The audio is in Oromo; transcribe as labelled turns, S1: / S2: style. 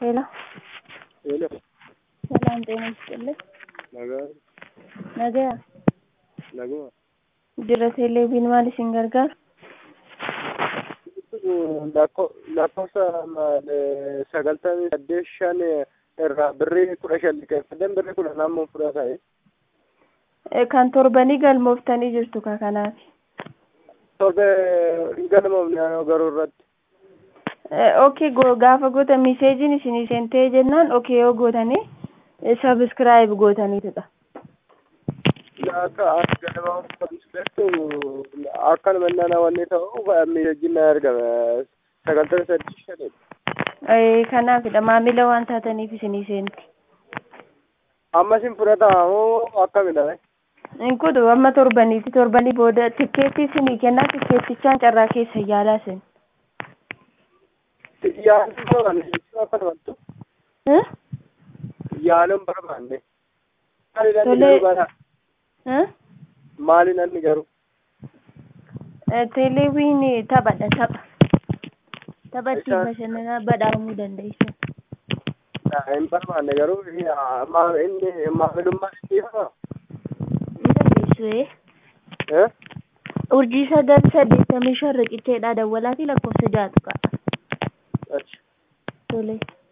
S1: ሄሎ
S2: ሄሎ
S1: ሰላም ጤና ይስጥልኝ።
S2: nagaa
S1: Nagaa
S2: naguma
S1: jira teleeviin maal isin gargaaru?
S2: lakkoofsa sagaltamii saddeet shan irraa birrii kudha shan liqeeffatan birrii kudha naannoo fudhata
S1: Eh, Kan torbanii galmooftanii jirtu ka kanaaf.
S2: torbe hin galmoofne anoo garuu irratti
S1: Okay go- gaafa goota miseejiin isinii seentee jennaan okay yoo gootanii sabiskiraayib gootaniitudha.
S2: akka as galmooftu akkanuma nana wanni ta'u miidhagina na argame sagaltamii saddeet shan
S1: Eh, Kanaafidha maamila waan taataniif isinii seenti.
S2: ammas hin fudhata moo akkamidha
S1: Hin kudu amma torbaniiti torbanii booda tikkeetti isinii kennaa tikkeettichaan carraa keessa yaalaa isin.
S2: yaaluun barbaanne jechuun akkanumattu
S1: Eh?
S2: yaaluun barbaanne maaliin anni
S1: Tolee.
S2: garuu bara
S1: Eh?
S2: maaliin anni garuu
S1: Eh, Teleeviin taphadha tapha. Tapha ittiin
S2: Isaan-
S1: bashannanaa badhaamuu dandeessan.
S2: hin barbaanne garuu maa inni maamilummaa inni faa
S1: Hin dandeessu eh?
S2: eh
S1: urjii sagal saddeettamii shan riqicheedha dawwalaa fi lakkoofsa jaatu qaba.
S2: achi
S1: Tole.